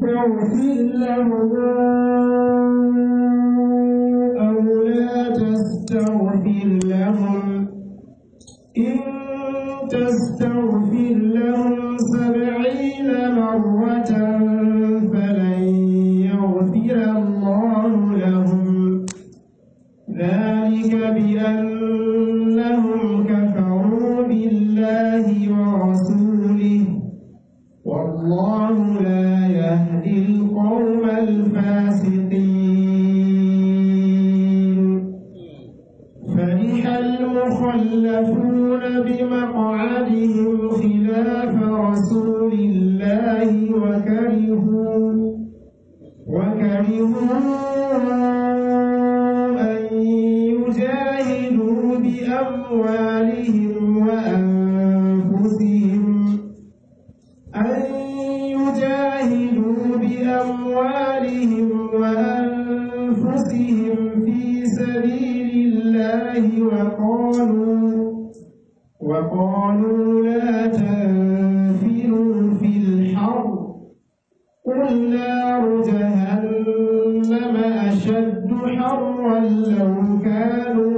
تستغفر لهم أو لا تستغفر لهم إن تستغفر لهم سبعين مرة فلن يغفر الله لهم ذلك بأنهم كفروا بالله ورسوله والله لا يهدي القوم الفاسقين فرح المخلفون بمقعدهم خلاف رسول الله وكرهوا وكرهوا أن يجاهدوا بأموالهم وأنفسهم أن يجاهدوا بأموالهم وأنفسهم في سبيل الله وقالوا وقالوا لا تنفروا في الحر قل نار جهنم أشد حرا لو كانوا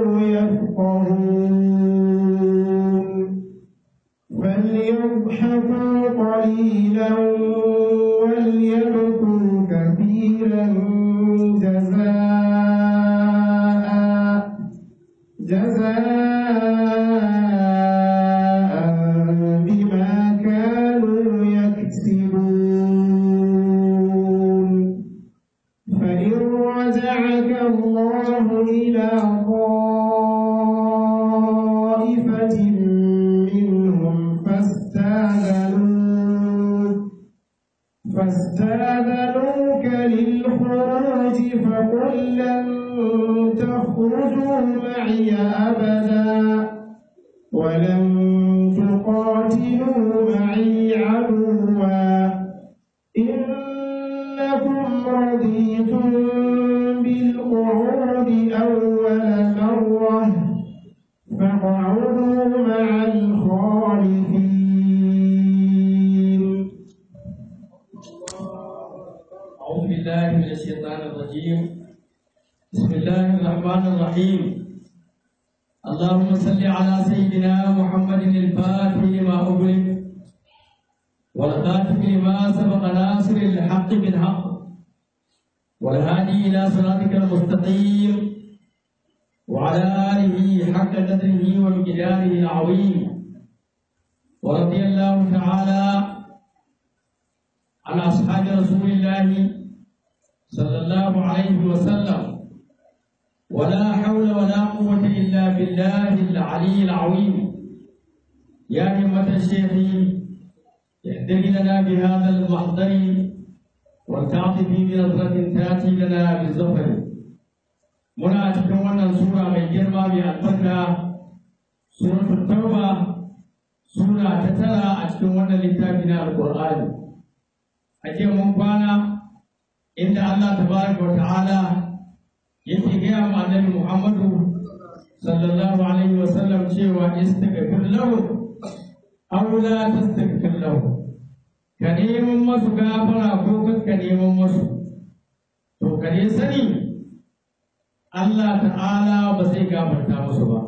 يفقهون فليضحكوا قليلا وليبكوا كثيرا جزاء جزاء بما كانوا يكسبون فإن رجعك الله إلى طائفة منهم فاستاذنوك فاستاذنوك للخروج فقل لن تخرجوا معي أبدا ولن تقاتلوا معي عدوا إنكم رضيتم بالقعود أول مرة فاقعدوا مع الخالفين أعوذ بالله من الشيطان الرجيم بسم الله الرحمن الرحيم اللهم صل على سيدنا محمد الفاتح لما أغلق والخاتم لما سبق ناصر الحق بالحق والهادي إلى صراطك المستقيم وعلى آله حق قدره ومقداره العظيم ورضي الله تعالى عن أصحاب رسول الله صلى الله عليه وسلم ولا حول ولا قوة إلا بالله العلي العظيم يا همة الشيخ اهدر لنا بهذا المحضر والتعطف بنظرة تأتي لنا بالظفر muna cikin wannan sura mai girma mai albarka suratul tauba sura ta tara a cikin wannan littafi na alqur'ani a jiya mun kwana inda Allah tabaraka wa ta'ala yake gaya ma annabi Muhammadu sallallahu alaihi wa sallam cewa istaghfir lahu aw la tastaghfir lahu ka neman masu gafara ko ka neman masu to ka ne sani Allah ta'ala ba zai gafarta musu ba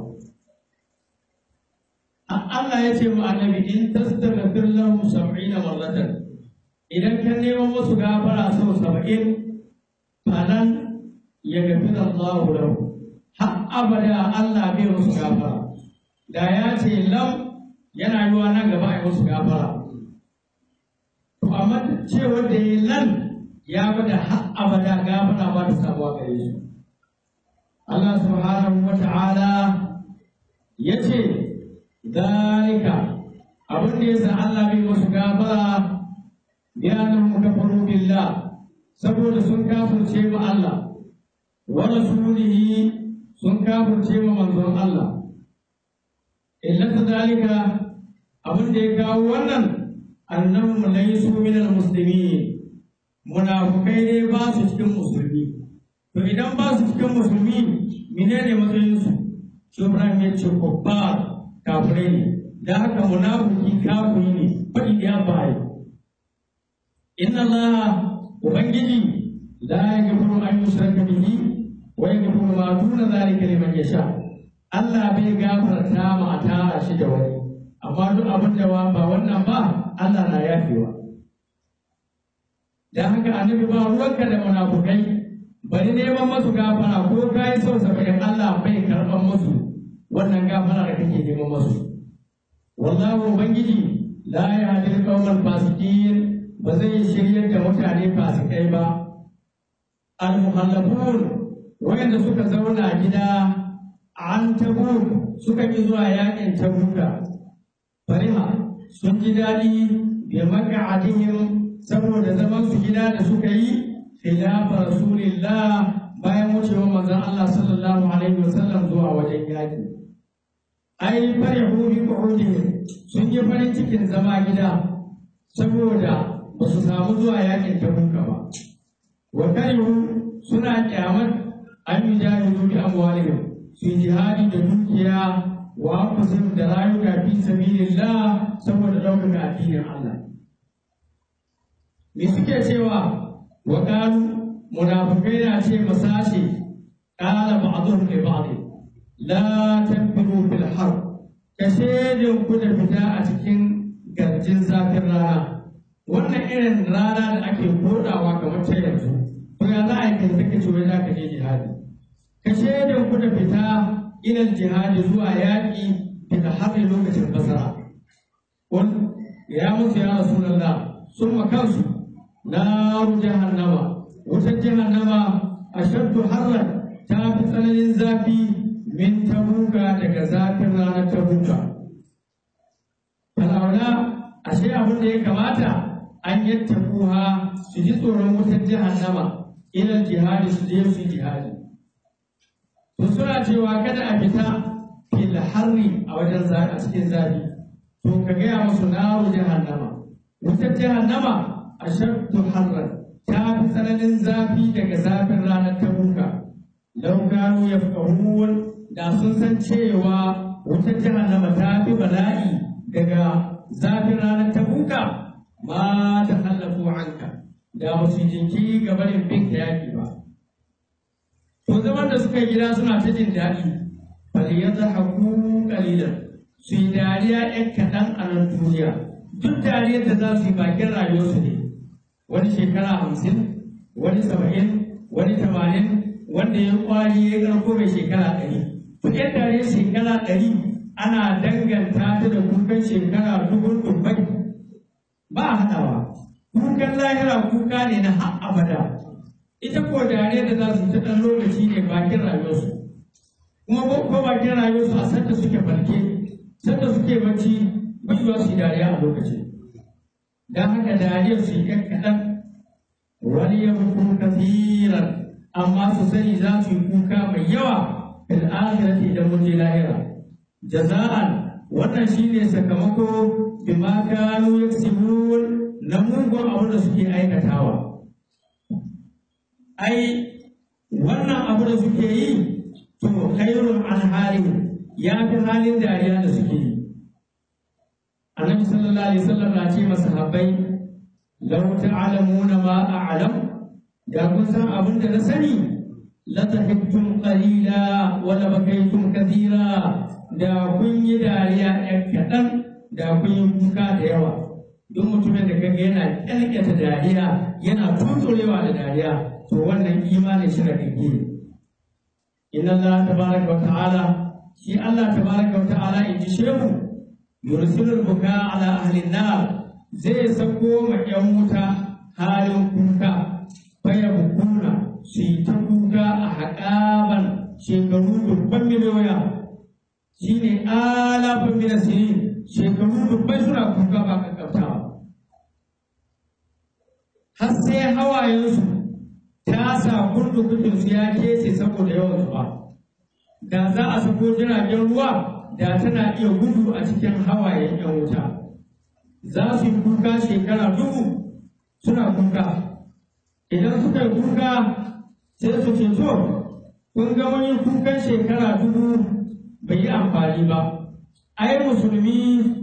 Allah ya ce mu annabi in tastaghfir lahum 70 marratan idan ka neman musu gafara sau 70 falan ya gafi Allah lahu har abada Allah bai musu gafara da ya ce lam yana yiwa nan gaba a yi musu gafara to amma cewar da yi lan ya bada har abada gafara ba ta samuwa gare shi Allah subhanahu wa ta'ala ya ce zalika abin da yasa Allah bai musu gafara bi annahum kafaru billah saboda sun kafirce ma Allah wa rasulihi sun kafirce ma manzon Allah illata zalika abin da ya kawo wannan annahum laysu minal muslimin munafukai ne ba su cikin musulmi to idan ba su cikin musulmi menene matsayin su shi Ibrahim ya ce kubbar kafirai ne da haka munafiki kafiri ne faɗi ya bai inna Allah ubangiji la yaghfiru an yushraka bihi wa yaghfiru ma duna zalika liman yasha Allah bai gafarta ma a tara shi da wani amma duk abin da ba wannan ba Allah na yafewa dan haka annabi ba ruwanka da munafukai bari neman masu gafara ko kai sau saba'in Allah bai karɓan musu wannan gafara da kake neman masu wallahu ubangiji la yahdi al-qawmal fasiqin ba zai shiryar da mutane fasikai ba al-muhallafun wayanda suka zauna gida an tabuk suka ki zuwa yakin tabuka fariha sun ji daɗi bi maka'adihim saboda zaman su gida da suka yi khilafa rasulillah bayan wucewa manzon Allah sallallahu alaihi wasallam zuwa wajen yaki ai farihu bi qu'udihim sun yi farin cikin zama gida saboda ba su samu zuwa yakin tabuka ba wa karihu suna kyamar an yi jahilu bi amwalihim su yi jihadi da dukiya wa anfusihim da rayuka fi sabilillah saboda ɗaukaka addinin Allah me suke cewa wa qalu munafikai na ce masashi qala ba'dhum li ba'd la tanfiru fil harb kashe ku da fita a cikin garjin zafin rana wannan irin rana da ake kodawa kamar ta yanzu to ya za a yi kai kake cewa za ka je jihadi ka shaidar ku da fita ilal jihadi zuwa yaƙi daga haɗin lokacin basara wani ya musu ya rasulallah sun makansu naru jahannama wutar jahannama a shaddu harran ta fi tsananin zafi min tabuka daga zafin ranar tabuka falaula ashe abin da ya kamata an yattaquha su ji tsoron wutar jahannama ilal jihadi su je su jihadi to suna cewa kada a fita fil harri a wajen zafi a cikin zafi to ka gaya musu naru jahannama wutar jahannama ashaddu harran ta fi tsananin zafi daga zafin ranar tabuka lau gano ya da sun san cewa wutar jahannama ta fi bala'i daga zafin ranar tabuka ma ta hallafu anka da ba su jinkiri ga barin bin da yaƙi ba. To zaman da suka gida suna ta jin daɗi, bali ya haku ƙalilan su yi dariya ‘yan kaɗan a nan duniya, duk dariyar da za su yi bakin rayuwarsu ne, wani shekara hamsin, wani saba'in, wani tamanin, wanda ya kwari ya ƙarko mai shekara ɗari. Duk ‘yan dariyar shekara ɗari ana danganta ta da kukan shekara dubun dubbai ba a haɗawa. kukan lahira kuka ne na har abada ita ko dare da za su ta ɗan lokaci ne bakin rayuwarsu kuma ko bakin rayuwarsu a sanda suke farke sanda suke bacci baiwa su yi dariya a lokaci don haka dariyar su yi ɗan kaɗan wani ya mutu kasiran amma su sani za su yi kuka mai yawa fil akhirati idan mun je lahira jaza'an wannan shine sakamako bima kanu yaksibun na mugun abu da suke aikatawa. Ai, wannan abu da suke yi, to khairun an halin ya fi halin dariya da suke yi. Annabi sallallahu alaihi wasallam na ce masa habbai, law ta'lamuna ma a'lam da kun san abin da na sani la tahibtum qalila wa la bakaytum kathira da kun yi dariya ɗan kaɗan da kun yi kuka da yawa. duk mutumin da kaga yana kyalkyata dariya yana tutsurewa da dariya to wannan imanin shi da kake inna Allah tabaraka wa ta'ala shi Allah tabaraka wa ta'ala in ji shehu yursilul buka ala ahli nar zai sako ma yan wuta halin kuka faya bukuna su yi ta kuka a haƙaban shekaru dubban miliyoya shine alafin minasirin shekaru dubbai suna kuka ba kakkautawa har sai hawayensu ta sa kurdukukinsu ya kece saboda yawan zuba da za a sako jiragen ruwa da tana iya gudu a cikin hawayen yan wuta za su yi kuka shekara dubu suna kuka idan suka yi kuka sai su ce to kun ga wani kukan shekara dubu bai yi amfani ba ai musulmi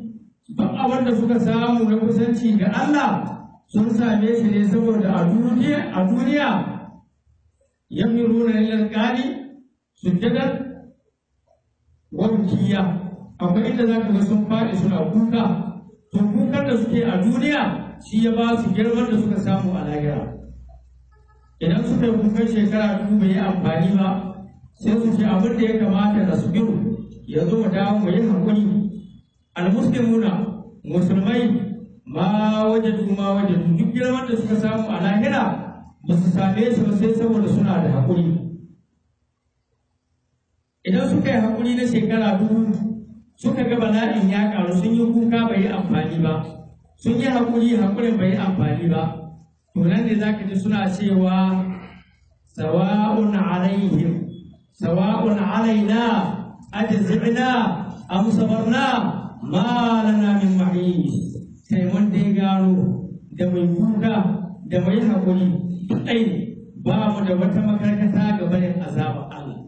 duk abin da suka samu na kusanci ga Allah sun same shi ne saboda a duniya a duniya yamiruna lil qali sujjadan wa bukiya akwai inda zaka ga sun faɗi suna kuka to kukan da suke a duniya shi ya ba su girman da suka samu a lahira idan suka yi kukan shekara dubu bai yi amfani ba sai su ce abin da ya kamata da su biyu ya zo mu dawo mu yi haƙuri almuslimuna musulmai ma wajadu ma wajadu duk girman da suka samu a lahira ba su same shi ba sai saboda suna da haƙuri idan suka yi haƙuri na shekara dubu suka ga bala'in ya ƙaru sun yi kuka bai yi amfani ba sun yi haƙuri haƙurin bai yi amfani ba to nan ne za ka ji suna cewa sawa'un alaihim sawa'un alaina ajzi'na am sabarna ma lana min mahis sai mun dai gano da mai kuka da mai haƙuri ɗai ba mu da wata makarkata ga barin azabar Allah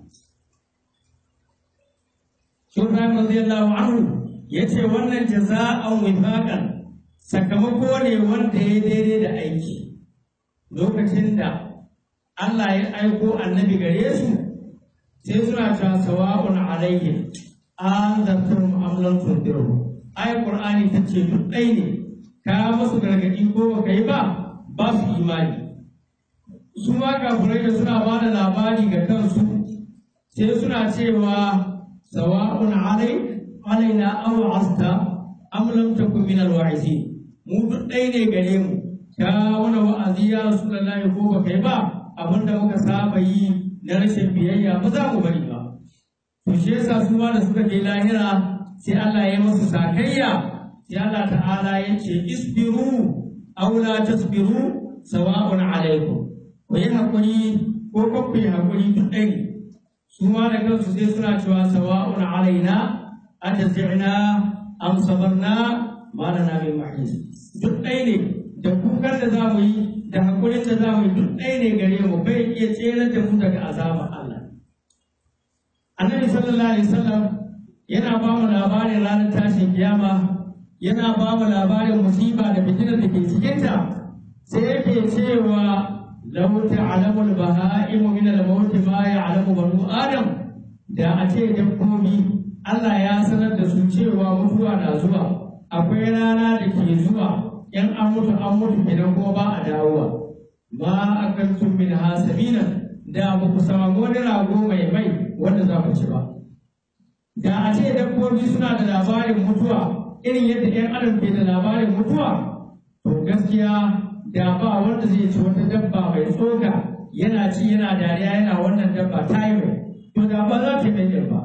Shurran radiyallahu anhu yace wannan jaza'an wifaqan sakamako ne wanda ya daidai da aiki lokacin da Allah ya aiko annabi gare su sai suna cewa sawa'un alaihim an zartum am lam tundiru ai qur'ani tace duk ɗai ne ka musu gargadi ko baka yi ba ba su imani su ma kafirai da suna ba da labari ga kansu sai suna cewa sawa'un alai alaina aw asta am lam takun min alwa'izin mu duk ɗaya ne gare mu ka wani wa'azi ya rasulullahi ko ba kai ba abinda muka saba yi na rashin biyayya ba za mu bari ba to shi yasa su ma da suka je lahira sai Allah ya yi musu sakayya sai Allah ta'ala ya ce isbiru aw la tasbiru sawa'un alaikum ku yi hakuri ko ko ku yi hakuri duk ɗaya ne su ma da kansu sai suna cewa sawa'un alaina atazina am sabarna ma lana min mahis duk ɗaya ne da kukan da za mu yi da hakurin da za mu yi duk ɗaya ne gare mu bai iya tsere da mu daga azabar Allah annabi sallallahu alaihi wasallam yana ba mu labarin ranar tashin kiyama yana ba mu labarin musiba da fitinar da ke cikinta sai yake cewa lau ta'lamu al-baha'imu min al-maut ma ya'lamu banu adam da a ce dabbobi Allah ya sanar da su cewa mutuwa na zuwa akwai rana da ke zuwa in an mutu an mutu kenan kuma ba a dawowa ma akantum min hasabina da ba ku samu wani rago mai mai wanda za ku ci ba da a ce dabbobi suna da labarin mutuwa irin yadda 'yan adam ke da labarin mutuwa to gaskiya da ba wanda zai ci wata dabba mai tsoka yana ci yana dariya yana wannan dabba ta yi mai to da ba za ta mai ba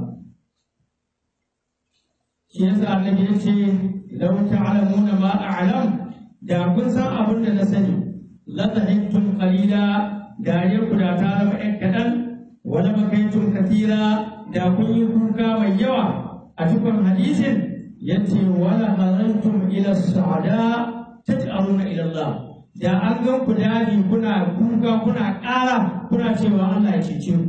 shi yasa annabi ya ce lau ta'lamuna ma a'lam da kun san abin da na sani la tahittum qalila dariyar ku da ta zama ɗan kaɗan wala makaitum kathira da kun yi kuka mai yawa a cikin hadisin yace wala harantum ila sa'ada taj'aluna ila Allah da an gan ku daji kuna kuka kuna ƙara kuna cewa Allah ya cece ku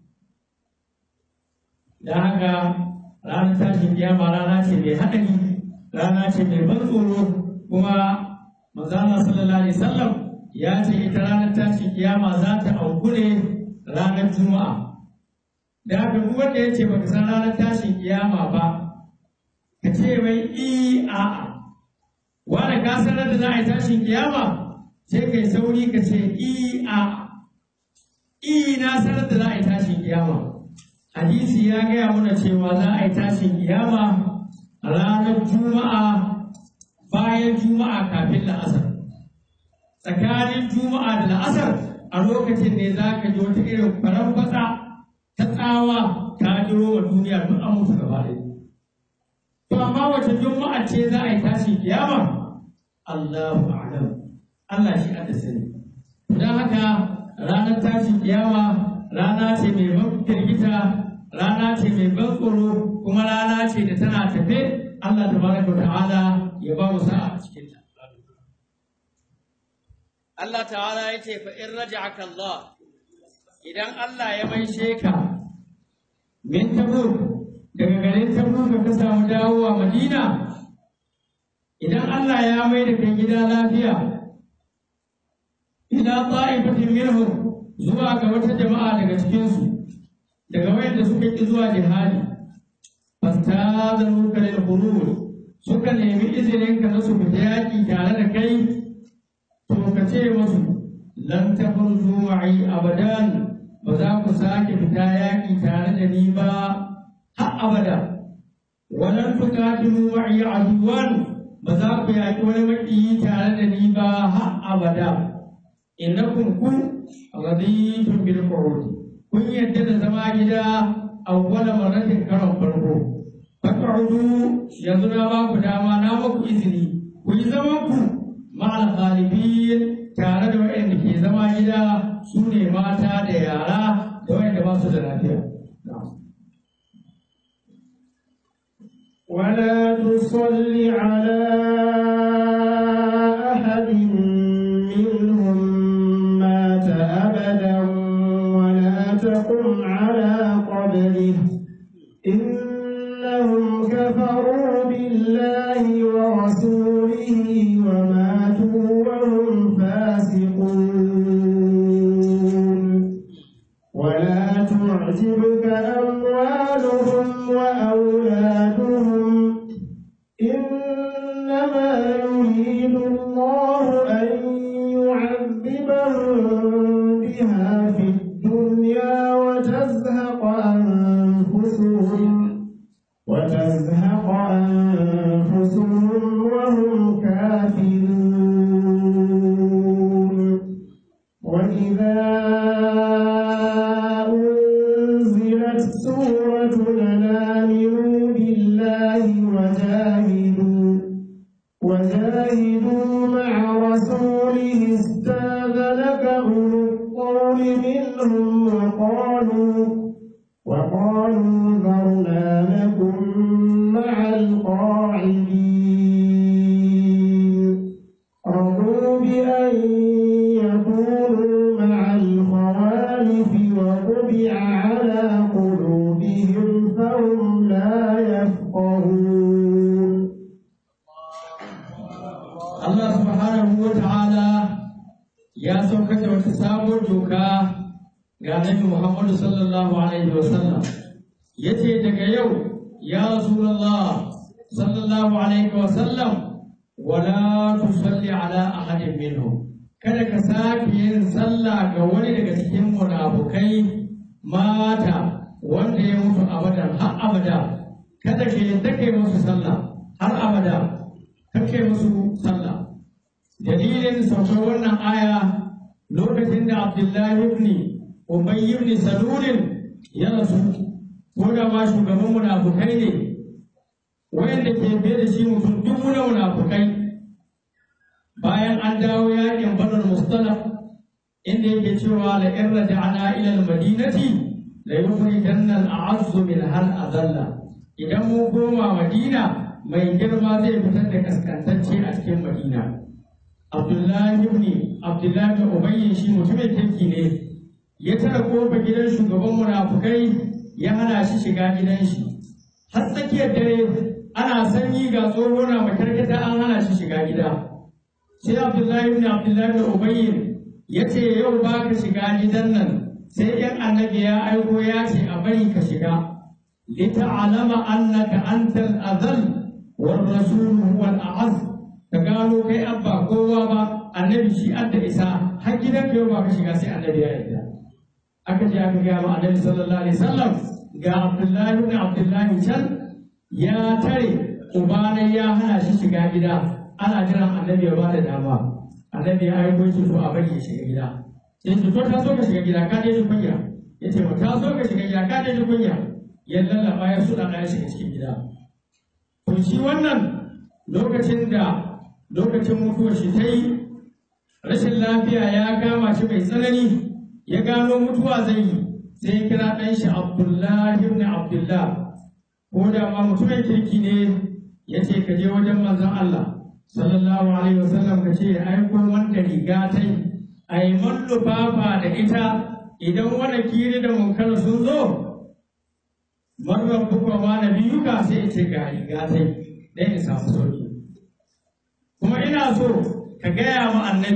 da haka ranar tashin kiyama rana ce mai haɗari rana ce mai ban tsoro kuma manzana sallallahu alaihi wasallam ya ce ita ranar tashin kiyama za ta auku ne ranar juma'a da haka duk wanda ya ce baka san ranar tashin kiyama ba ka ce mai i a'a wanda ka sanar da za a yi tashin kiyama sai kai sauri ka ce i a i na sanar da za a yi tashin kiyama hadisi ya gaya mana cewa za a yi tashin kiyama a ranar juma'a bayan juma'a kafin la'asar tsakanin juma'a da la'asar a lokacin ne za ka ji wata irin farar fatsa ta tsawa ta jiro wa duniya duk an mutu gaba ɗaya to amma wace juma'a ce za a yi tashin kiyama Allahu a'lam Allah shi aka sani. Don haka ranar tashin kiyama rana ce mai ban firgita, rana ce mai ban tsoro, kuma rana ce da tana tafe Allah tabaraka wa ta'ala ya ba mu sa'a a cikin ta. Allah ta'ala ya ce fa in raja'aka Allah idan Allah ya maishe ka min tabuk daga garin tabuk ka samu dawowa Madina idan Allah ya mai da kai gida lafiya ila ta'ifatin minhum zuwa ga wata jama'a daga cikin su daga wayanda suka ki zuwa jihadi fastazanu kalil khuruj suka nemi izinin ka na su fita yaki tare da kai to ka ce musu lan takhruju ma'i abadan ba za ku sake fita yaki tare da ni ba har abada walan tuqatilu ma'i aduwan ba za ku yaki wani maƙiyi tare da ni ba har abada innakum kun raditum bil qurud kun yadda da zama gida awwala maratin karon farko faq'udu yanzu na ba ku dama na ba ku izini ku yi zaman ku ma'al ghalibin tare da waɗanda ke zama gida su ne mata da yara da waɗanda ba su da lafiya ولا تصل على أحد منهم مات أبدا ولا تقم على قبره إنهم كفروا بالله ورسوله وماتوا وهم فاسقون ولا تعجبك أموالهم وأولادهم إنما يريد الله أن يعذبهم بها في الدنيا وتزهق أنفسهم وتزهق أنفسهم وهم كافرون وإذا أنزلت سورة أن آمنوا بالله وجاهدوا وجاهدوا مع رسوله استاذنك أولو الطول منهم وقالوا وقالوا ذرنا لكم مع القاعدين رضوا بأن يكونوا مع الخوالف وطبع على قلوبهم فهم لا يفقهون Allah subhanahu wa ta'ala ya saukar da wata sabuwar doka ga Annabi Muhammadu sallallahu alaihi wa sallam yace daga yau ya Rasulullah sallallahu alaihi wa sallam wala tusalli ala ahadin minhum kada ka sake yin sallah ga wani daga cikin munafukai mata wanda ya mutu abadan har abada kada ka yadda kai musu sallah har abada kake musu sallah dalilin saukar wannan aya lokacin da abdullahi ibn ubay ibn salulin ya rasu ko da ma shugaban munafukai ne wayanda ke biye da shi mutum duk muna munafukai bayan an dawo yakin badar mustalaf inda yake cewa la in raja'na ila al-madinati la yukhrijanna al-a'azzu min hal adalla idan mun koma madina mai girma zai fitar da kaskantacce a cikin madina abdullahi ibn abdullahi ibn ubayy shi mutumin kirki ne ya tara kofa gidan shugaban munafukai ya hana shi shiga gidan shi har tsakiyar dare ana sanyi ga tsoho na makarkata an hana shi shiga gida sai abdullahi ibn abdullahi ibn ubayy ya ce yau ba ka shiga gidan nan sai yan annabi ya aiko ya ce a bari ka shiga lita'alama annaka antal azal war rasul huwa al-a'az ka gano kai abba kowa ba annabi shi adda isa har gidan ka yau ba ka shiga sai annabi ya yarda aka je aka gaya ma annabi sallallahu alaihi wasallam ga abdullahi ibn abdullahi can ya tare ubanai ya hana shi shiga gida ana jiran annabi ya ba da dama annabi ya aiko shi to a bari ya shiga gida sai to ta so ka shiga gida ka je shi kunya yace ma ta so ka shiga gida ka je shi kunya ya lallaba ya suɗa ya shiga cikin gida to shi wannan lokacin da lokacin mutuwar shi ta yi rashin lafiya ya kama shi mai tsanani ya gano mutuwa zai yi sai ya kira ɗan shi abdullahi ibn abdullah ko da ma mutumin kirki ne ya ce ka je wajen manzon Allah sallallahu alaihi wasallam ka ce ya aiko wanda riga ta yi a yi man lufafa da ita idan wani kiri da munkar sun zo marar bukwa ma na biyu ka sai ya ce ga riga ta yi dan ya samu sauki kuma ina so ka gaya ma annabi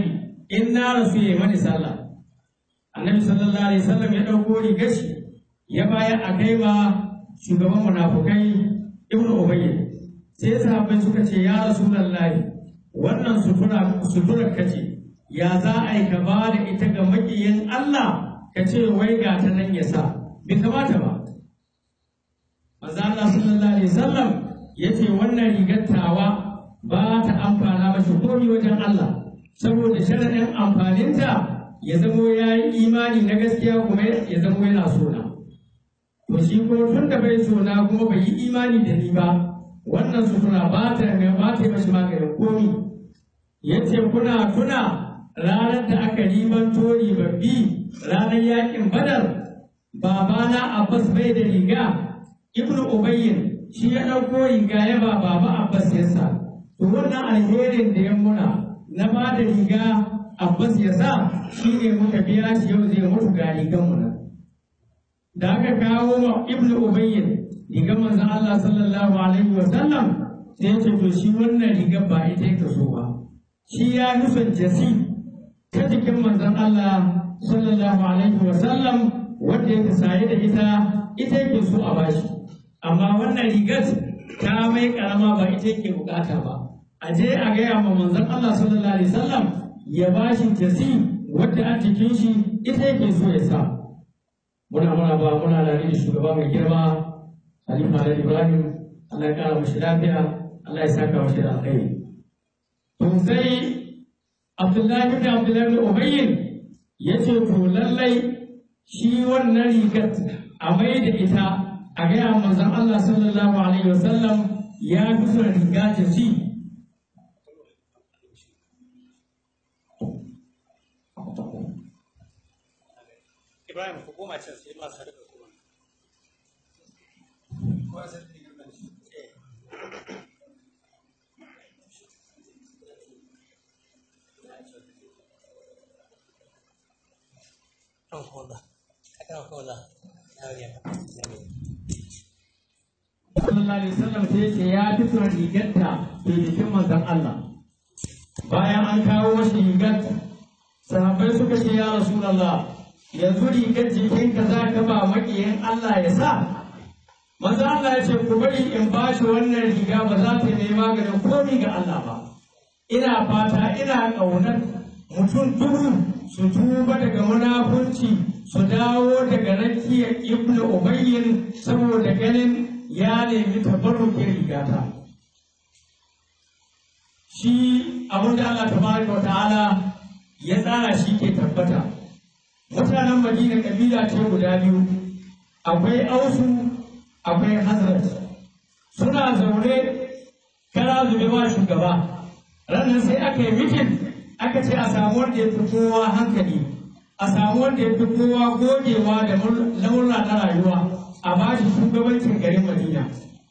in na rasu ya mani sallah annabi sallallahu alaihi wasallam ya ɗauko rigar shi ya bayar a kai ma shugaban munafukai ibnu ubayy sai sahabbai suka ce ya rasulullahi wannan sutura suturar kace ya za a yi ka ba da ita ga makiyin Allah ka ce wai ga ta nan ya sa bai kamata ba manzo Allah sallallahu alaihi wasallam yace wannan rigar tawa ba ta amfana mashi komai wajen Allah saboda sharadin amfaninta ya zamo ya yi imani na gaskiya kuma ya zamo yana sona to shi ko tun da bai sona kuma bai yi imani da ni ba wannan sutura ba ta ba ta yi mashi maganin komi yace kuna tuna ranar da aka ribanto ribabbi ranar yakin badar babana abbas bai da riga ibnu ubayyin shi ya ɗauko riga ya ba baba abbas ya sa to wannan alherin da ya muna na ba da riga abbas ya sa shi ne muka biya shi yau zai mutu ga rigan mu nan da aka kawo ma ibnu ubayyin rigar manzon Allah sallallahu alaihi wa sallam sai ya ce to shi wannan rigar ba ita yake so ba shi ya nufin jasi ta jikin manzon Allah sallallahu alaihi wa sallam wanda yake saye da ita ita yake so a bashi amma wannan rigar ta mai karama ba ita yake bukata ba a je a gaya ma manzon Allah sallallahu alaihi wa sallam ya bashi jasi wadda a jikin shi ita yake so ya sa muna muna ba muna da da shugaba mai girma Khalifa da Ibrahim Allah ya kara mashi lafiya Allah ya saka mashi da alkhairi to sai Abdullahi bin Abdullahi bin Ubayyin ya ce to lallai shi wannan rigar a mai da ita a gaya manzon Allah sallallahu alaihi wasallam ya fi son riga ta ci Ibrahim ku koma can sai masu haɗa kuma. Kan kola, kan kola, ya wuya. sallallahu alaihi wasallam sai ya ce ya fi son rigarta ke jikin manzon Allah bayan an kawo mashi rigar sahabbai suka ce ya rasulullah yanzu rigar jikinka za ka ba maƙiyin Allah ya sa manzo Allah ya ce ku bari in ba shi wannan riga ba za ta nemi maganin komi ga Allah ba ina fata ina ƙaunar mutum dubu su tuba daga munafurci su dawo daga rakiyar ibnu ubayyin saboda ganin ya nemi tabarrukin rigata shi abin da Allah tabaraka wa ta'ala ya tsara shi ke tabbata mutanen madina kabila ce guda biyu akwai ausu akwai hazrat suna zaune kara zube ba shugaba ranar sai aka yi mitin aka ce a samu wanda ya fi kowa hankali a samu wanda ya fi kowa gogewa da laura na rayuwa a ba shi shugabancin garin madina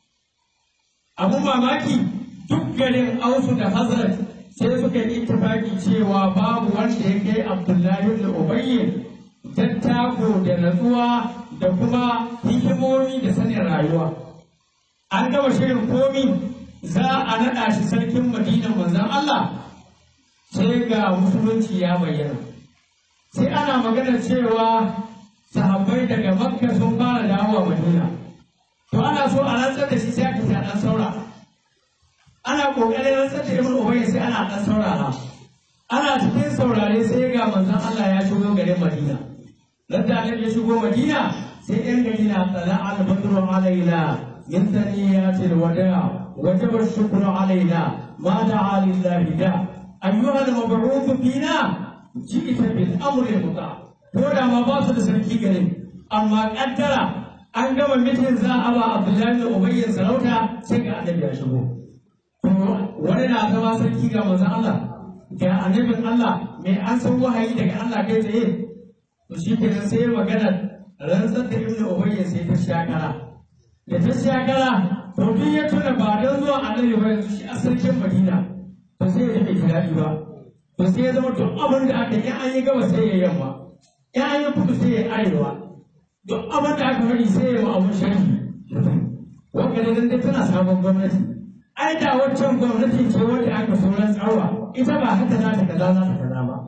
abun mamaki duk garin ausu da hazrat sai suka yi ittifaki cewa babu wanda ya kai abdullahi da ubayyin tattako da natsuwa da kuma hikimomi da sanin rayuwa an gama shirin komi za a naɗa shi sarkin madina manzon Allah sai ga musulunci ya bayyana sai ana magana cewa sahabbai daga makka sun fara dawowa madina to ana so a rantsar da shi sai aka ta dan saura ana kokarin rantsar da ibnu ubayy sai ana dan saurara ana cikin saurare sai ga manzon Allah ya shigo garin madina Ladda annabi ya shigo Madina sai ‘yan gari na tsala al-badru alaina min saniyati al-wada wajaba shukru alaina ma da'a lillahi da ayyuha al-mab'uth fina ji'ta bil amri muta ko da ma ba su da sarki garin amma kaddara an gama mitin za a ba Abdullahi da Ubayy sarauta sai ga annabi ya shigo to wani na zama sarki ga manzon Allah ga annabin Allah mai an san wahayi daga Allah kai tsaye to shi kenan sai magana rantsar da ibnu ubayy sai ta shakara da ta shakara to duk ya tuna ba don zuwa annabi ba yanzu shi a sarkin madina to sai ya bai daɗi ba to sai ya zama duk abin da aka yi an yi gaba sai ya yamma in an yi kudu sai ya arewa duk abin da aka faɗi sai ya ma abun sharhi wanda da dai tana sabon gwamnati ai da waccan gwamnati ce wanda aka so rantsarwa ita ba haka za ta kaza za ta kaza ba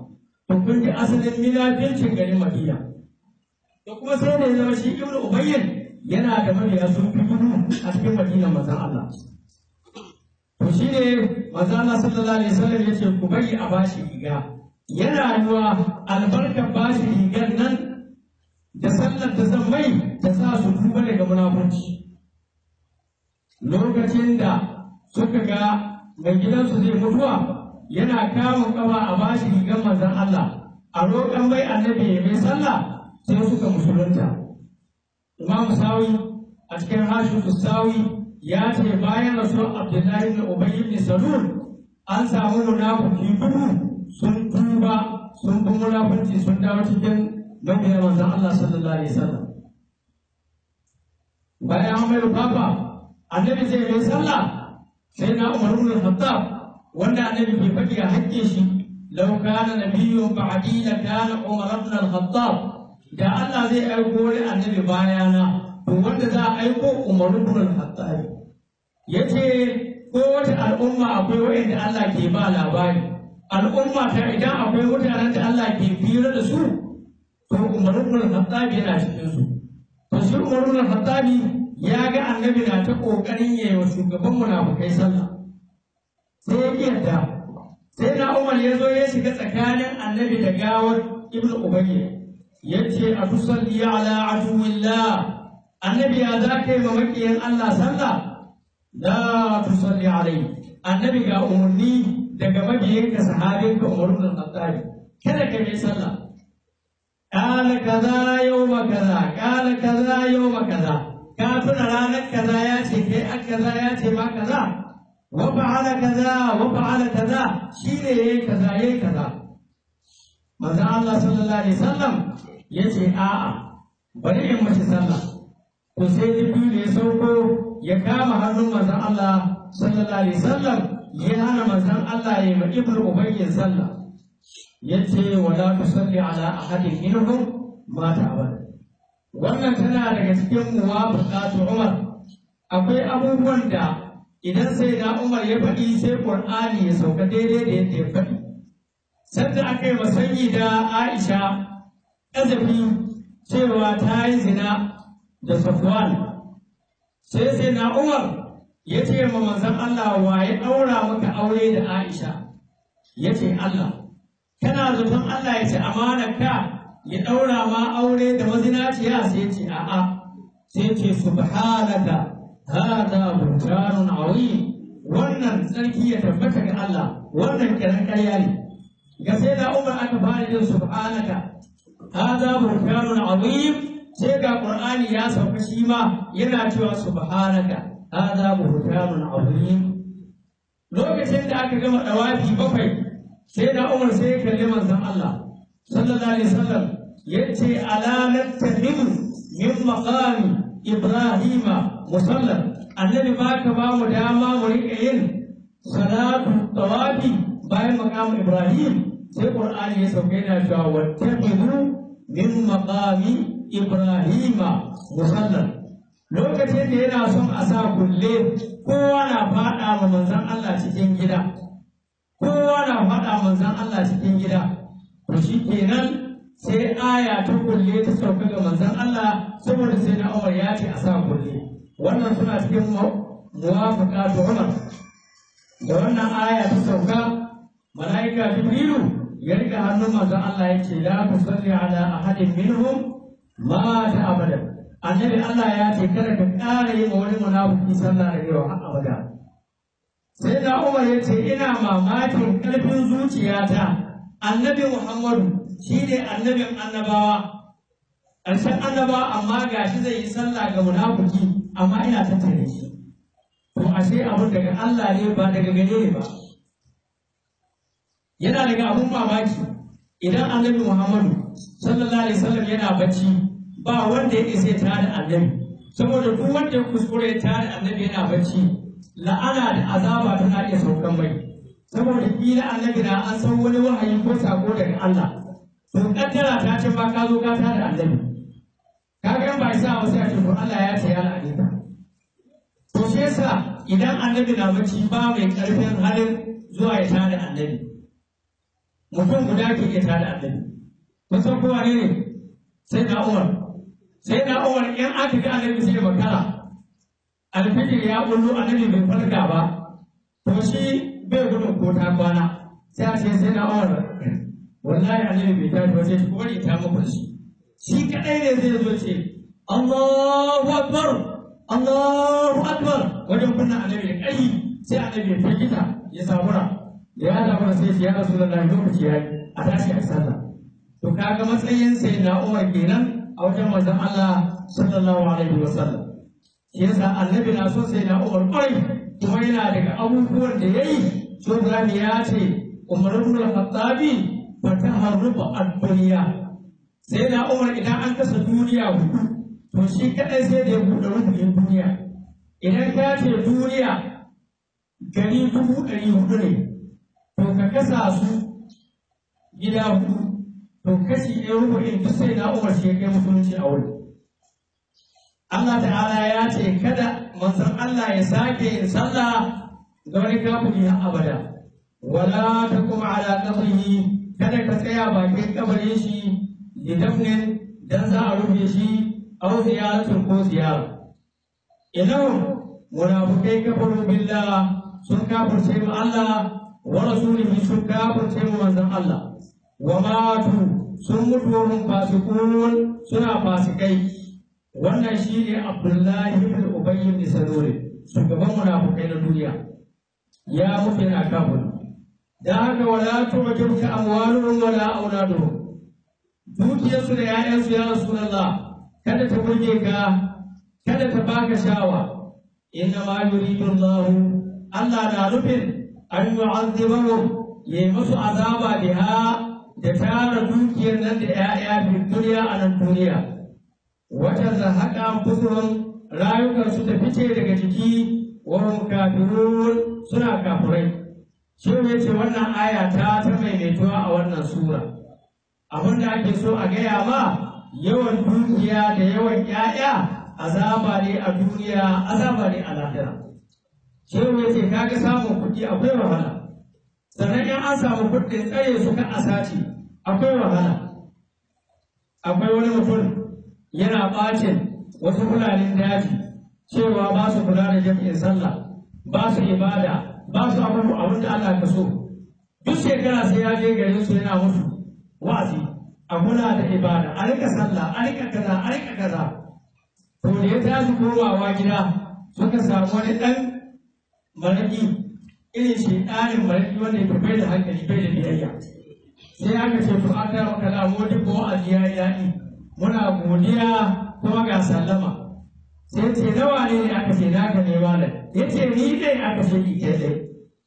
to kun ji asalin minafincin garin Madina to kuma sai da ya zama shi Ibn Ubayyin yana da mabiya sun fi gudu a cikin Madina manzon Allah to shi ne manzon Allah sallallahu alaihi wasallam ya ce ku bari a bashi riga yana yiwa albarkar bashi rigar nan da sallar da zan mai ta sa su tuba daga munafurci lokacin da suka ga mai gidansu zai mutuwa yana kamun kafa a bashi rigar manzon Allah a roƙon mai annabi ya mai sallah sai suka musulunta Imam Sawi a cikin Hashim Sawi ya ce bayan rasuwar Abdullahi ibn Ubay ibn Salul an samu munafiki dubu sun tuba sun bi munafurci sun dawo cikin mabiya manzon Allah sallallahu alaihi wasallam bayan an mai rufafa annabi zai mai sallah sai na Umar ibn Khattab wanda annabi ke faɗi a hakkin shi law kana nabiyyun ba'di la kana Umar ibn al-Khattab da Allah zai aiko wani annabi bayana to wanda za a aiko Umar ibn al-Khattab yace ko wata al'umma akwai wanda Allah ke ba labari al'umma ta idan akwai mutanen da Allah ke fira da su to Umar ibn al-Khattab yana cikin su to shi Umar ibn al-Khattab ya ga annabi na ta kokarin yayi wa shugaban munafukai sallah sai ya yarda sai na Umar ya zo ya shiga tsakanin annabi da gawar Ibn Ubayy yace a tusalli ala aduwillah annabi ya za ka yi ma makiyan Allah sallah la tusalli alai annabi ga umarni daga mabiyanka sahabinka Umar ibn Khattab kada ka yi sallah قال كذا يوم كذا قال كذا يوم كذا كافر رانا كذا ياتي كي كذا ياتي ما كذا وفعل كذا وفعل كذا شيء كذا يي كذا manzo Allah sallallahu alaihi wasallam yace a'a bari in mace sallah to sai Jibril ya sauko ya kama hannun manzo Allah sallallahu alaihi wasallam ya hana manzon Allah ya yi ibnu ubayyin sallah yace wala tusalli ala ahadin minhum mata abada wannan tana daga cikin muwafaqatu Umar akwai abubuwan da idan sai da Umar ya faɗi sai Qur'ani ya sauka daidai da yadda ya faɗi sanda aka yi masanyi da Aisha ƙazafi cewa ta yi zina da Safwan sai sai na Umar ya ce ma manzon Allah wa ya ɗaura maka aure da Aisha ya ce Allah kana zaton Allah ya ce amanar ka ya ɗaura ma aure da mazinaciya sai ce a'a sai ce subhanaka hada buhtanun azim wannan tsarki ya tabbata ga Allah wannan kiran ƙarya ne ga sai da Umar aka fara yin subhanaka hada buhtanun azim sai ga Qur'ani ya sauka shi ma yana cewa subhanaka hada buhtanun azim lokacin da aka gama dawafi bakwai sai da Umar sai ya kalli manzon Allah sallallahu alaihi wasallam yace ala nattahimu min maqami ibrahima musallan annabi baka ba mu dama mu rika yin salatu tawafi bayan maqam ibrahim sai qur'ani ya sauke yana cewa wattahimu min maqami ibrahima musallan lokacin da yana son a sa kulle kowa na faɗa ma manzon Allah cikin gida kowa na faɗa manzon Allah cikin gida to shi kenan sai aya ta kulle ta sauka ga manzon Allah saboda sai na Umar ya ce a sa kulle wannan suna cikin muwafaka ta Umar da wannan aya ta sauka mala'ika Jibrilu ya rika hannun manzon Allah ya ce la tusalli ala ahadin minhum mata abada annabi Allah ya ce kada ka ƙara yi ma wani munafiki sallah da yau har abada sai da Umar ya ce ina mamakin ƙarfin zuciyata annabi Muhammadu shi ne annabin annabawa ƙarshen annabawa amma ga shi zai yi sallah ga munafiki amma ina tattare shi to ashe abun daga Allah ne ba daga gare ne ba yana daga abun mamaki idan annabi Muhammadu sallallahu alaihi wasallam yana bacci ba wanda ya isa ta da annabi saboda duk wanda ya kuskure ta da annabi yana bacci la'ana da azaba tana iya saukan mai saboda kila annabi na an san wani wahayi ko sako daga Allah to kaddara ta ce ba ka zo ka ta da annabi ka ga ba isa ba sai a ce to Allah ya ce ya la'ani ka to shi yasa idan annabi na bacci ba mai karfin halin zuwa ya ta da annabi mutum guda ke iya tada annabi kun san kowa ne ne sai na umar sai na umar in aka ga annabi sai makara alfijir ya bullo annabi bai farka ba to shi bai gudun ko ta kwana sai a ce sai na umar wallahi annabi bai tashi ba sai shi bari ta muku shi shi kadai ne zai zo ce Allahu akbar Allahu akbar wajen kunna annabi da kai sai annabi ya firgita ya sabura ya zabura sai ya rasulullahi lokaci ya yi a tashi a sallah to kaga matsayin sai na umar kenan a wajen manzon Allah sallallahu alaihi wasallam shi yasa annabi na so sai na umar kwarai kuma yana daga abubuwan da yayi so Ibrahim ya ce Umar ibn al-Khattabi fa taharrufa ad-dunya sai na umar idan an kasa duniya hudu to shi kadai sai da ya buɗe rubutun duniya idan ka ce duniya gari dubu ɗari hudu ne to ka kasa su gida hudu to kashi ɗaya rubutun duk sai na umar shi ya kai musulunci a wuri Allah ta'ala ya ce kada manzon Allah ya sake yin sallah ga wani kafiri har abada wala taqum ala qabrihi kada ka tsaya bakin kabarin shi lidafnin dan za a rufe shi aw ziyaratin ko ziyara idan munafikai kafaru billah sun kafirce mu Allah wa rasulihi sun kafirce mu manzon Allah wa matu sun mutu wa hum fasiqun suna fasikai wannan shine Abdullahi ibn Ubay ibn Salul shugaban munafikai na duniya ya mutu yana kafir da haka wala tu'jibka amwaluhum wala auladuhum dukiyarsu da ‘ya'yansu ya Rasulallah, kada ta burge ka, kada ta baka shawa, inna ma yuridu Allah Allah na nufin an yu'azzibahu ya yi musu azaba biha da tara dukiyar nan da ‘ya'ya fi duniya a nan duniya. Wata zahaka kusurun rayukansu ta fice daga jiki wa hum kafirun suna kafirai. Shi ne ce wannan aya ta ta maimaituwa a wannan sura. abin da ake so a gaya ma yawan dukiya da yawan ƴaƴa azaba ne a duniya azaba ne a lahira shehu ya ce kaga samun kuɗi akwai wahala sannan in an samu kuɗin tsare su kan asaci akwai wahala akwai wani mutum yana ɓacin wasu fulanin daji cewa ba su kula da jam'in sallah ba su ibada ba su abubuwa abin da Allah ka so duk shekara sai ya je garin su yana musu wa'azi a kula da ibada a rika sallah a rika kaza a rika kaza to da ya tashi komawa gida suka samu wani ɗan maraƙi irin shi ɗanin maraƙi wanda ya bai da hankali bai da biyayya sai aka ce to an tara maka da mu duk wa'azi ya yi daɗi muna godiya kuma ga sallama sai ce nawa ne ne aka ce naka ne malam ya ce ni dai aka ce ni ke dai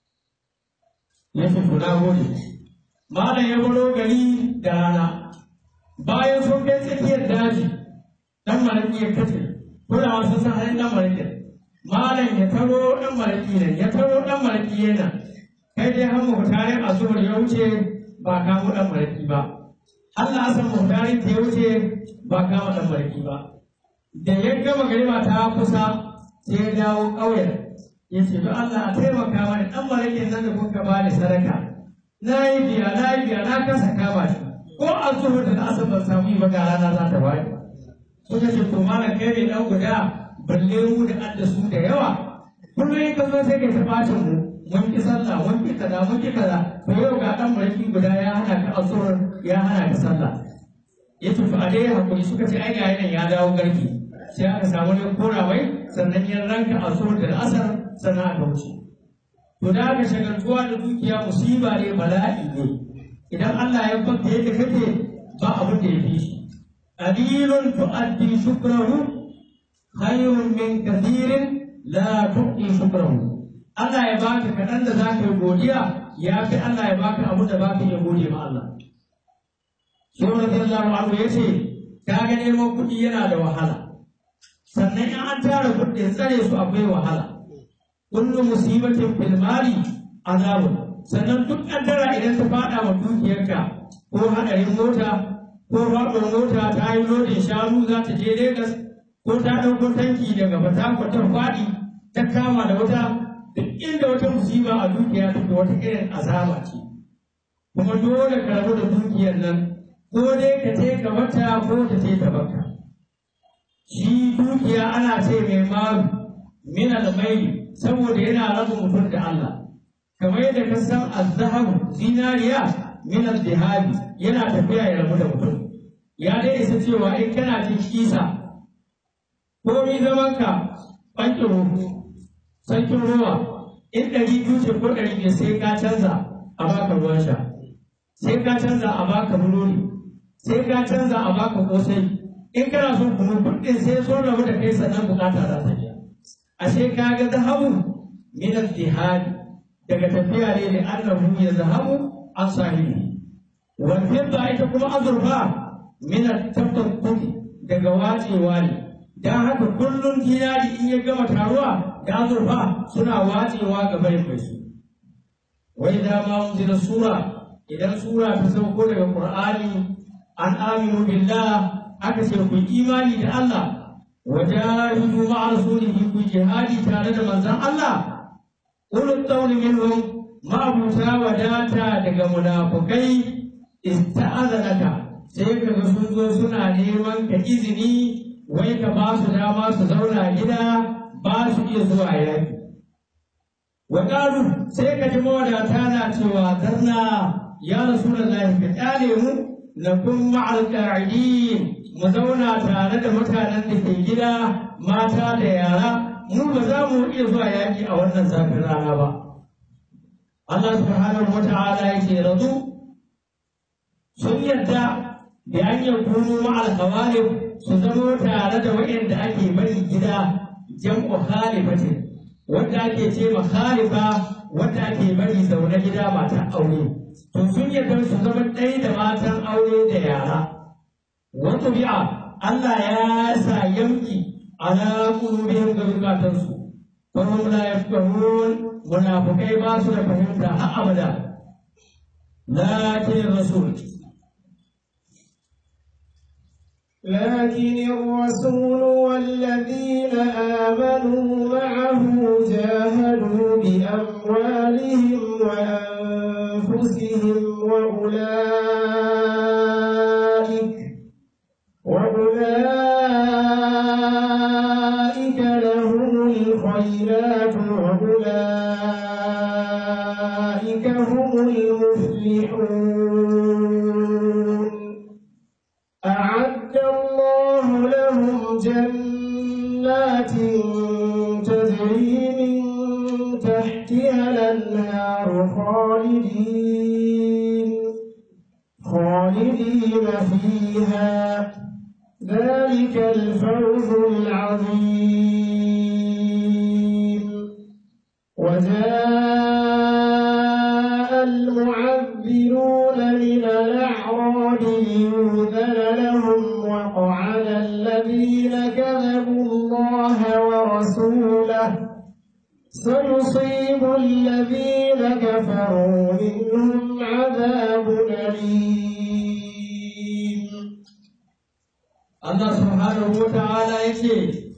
ya ce to na gode malam ya baro gari da rana bayan sun kai tsakiyar daji dan malaki ya kace kulawa sun san halin dan malaki malam ya taro dan malaki ne ya taro dan malaki yana kai dai har mu tarin azumar ya wuce ba kamo dan malaki ba Allah asan mu tarin ta wuce ba kama dan malaki ba da ya gama garima ta kusa sai ya dawo ƙauyen ya ce don Allah a taimaka mani dan malakin nan da kuka bani sadaka na yi biya na yi biya na kasa kama shi ko an zuwa da asar ban samu yi ba ga rana za ta waye suka ce to malam kai ne dan guda balle mu da adda su da yawa kullum in ka zo sai kai ta bacin mu mun ki sallah mun ki kaza mun ki kaza to yau ga dan mulki guda ya hana ka asur ya hana ka sallah ya ce to a dai hakuri suka ce ai ga ya dawo garki sai aka samu ne kora mai sannan ya ranka asur da asar sannan aka wuce to da aka shagaltuwa da dukiya musiba ne bala'i ne idan Allah ya baka yadda kake ba abin da ya fi shi qalilun tu'addi shukrahu khayrun min kathirin la tu'ti shukrahu Allah ya baka kaɗan da za ka yi godiya ya fi Allah ya baka abin da baka iya gode ma Allah shi radiyallahu anhu ya ce ka ga neman kuɗi yana da wahala sannan in an tara kuɗin tsare su akwai wahala kullu musibatin fil mali azabun sannan duk kaddara idan ta fada wa dukiyarka ko hadarin mota ko faɗuwar mota ta yi lodin shanu za ta je Legas ko ta ɗauko tanki daga Fatakwal ta faɗi ta kama da wata duk inda wata musiba a dukiya take wata irin azaba ce kuma dole ka rabu da dukiyar nan ko dai ka ce ka mata ko ta ce ta baka shi dukiya ana ce mai malu min almaili saboda yana raba mutum da Allah kamar yadda ka san azhabu zinariya min al-dihabi yana tafiya ya rabu da mutum ya dai isa cewa in kana cin kisa ko mi zaman ka bankin ruhu sarkin ruwa in ɗari biyu ce ko ɗari biyar sai ka canza a baka ruwan sha sai ka canza a baka burodi sai ka canza a baka kosai in kana son kunu kuɗin sai sun rabu da kai sannan bukata za ta biya ashe ka ga zahabu min al-jihad daga tafiya ne da annahu ya zahabu an sahibi wal fidda ita kuma azurfa min at-tafakkuk daga wacewa ne dan haka kullun dinari in ya gama taruwa da azurfa suna wacewa ga barin mai su wai da ma unzila sura idan sura ta sauko daga qur'ani an aminu billah aka ce ku imani da Allah wajahidu ma'a rasulihi ku jihadi tare da manzon Allah ulul tawli minhum ma'abuta wadata daga munafukai ista'azanaka sai kaga sun zo suna neman ka izini wai ka ba su dama su zauna gida ba su iya zuwa yaki wa sai ka ji mawadata na cewa zarna ya rasulullahi ka kyale mu na kun ma'al qa'idin mu zauna tare da mutanen da ke gida mata da yara mu ba za mu iya zuwa yaƙi a wannan zafin rana ba Allah subhanahu wa ta'ala yake razu sun yadda da an yakunu ma'al khawalif su zama tare da waɗanda ake bari gida jam'u khalifatin wanda ake ce ma khalifa wanda ake bari zaune gida matan aure to sun yadda su zama ɗaya da matan aure da yara wata bi'a Allah ya sa yamki ala qulubihim ga zukatansu fahum la yafqahun munafikai ba su da fahimta har abada lakin rasul لكن الرسول والذين آمنوا معه جاهدوا بأموالهم وأنفسهم وأولئك وأولئك لهم الخيرات وأولئك هم المفلحون أعد الله لهم جنات تجري من تحتها الأنهار خالدين خالدين فيها ذلك الفوز العظيم وجاء المعذرون من الأعراب ليؤذن لهم وقعد الذين كذبوا الله ورسوله سيصيب الذين كفروا منهم عذاب أليم Allah subhanahu wa ta'ala yake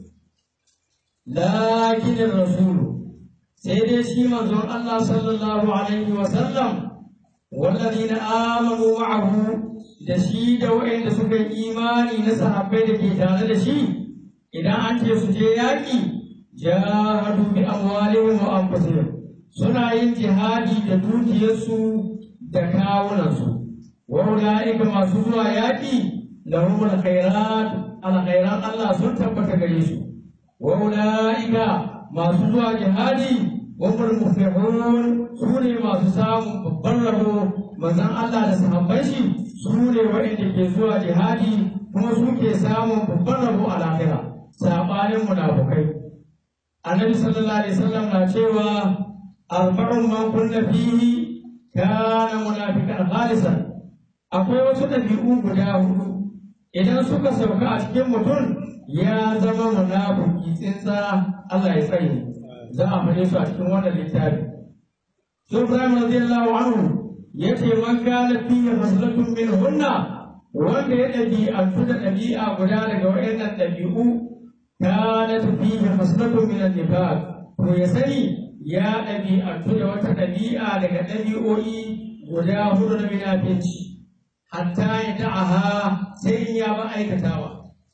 lakin rasulu sai dai shi manzon Allah sallallahu alaihi wa sallam wallazina amanu ma'ahu da shi da wa'anda suka yi imani na sahabbai da ke tare da shi idan an ce su je yaƙi jahadu bi amwalihim wa anfusihim suna yin jihadi da dukiyarsu da kawunansu wa ulaika masu zuwa yaƙi lahum alkhairat alkhairan Allah sun tabbata gare su wa ulaika masu zuwa jihadi wa hum muflihun su ne masu samun babban rabo manzon Allah da sahabban shi su ne waɗanda ke zuwa jihadi kuma su ke samun babban rabo a lahira sabanin munafukai annabi sallallahu alaihi wasallam na cewa arba'un man kunna fihi kana munafiqan khalisan akwai wasu ɗabi'u guda hudu idan suka sauka a cikin mutum ya zama munafiki tsinsa Allah ya tsare za a faɗe su a cikin wannan littafi so Ibrahim radiyallahu anhu yace man kana fihi haslatun min hunna wanda ya ɗabi'antu da ɗabi'a guda daga waɗannan ɗabi'u kana fihi haslatun min an-nifaq to ya sani ya ɗabi'antu da wata ɗabi'a daga ɗabi'o'i guda hudu na minafinci hatta ya da'aha sai in ya ba aikatawa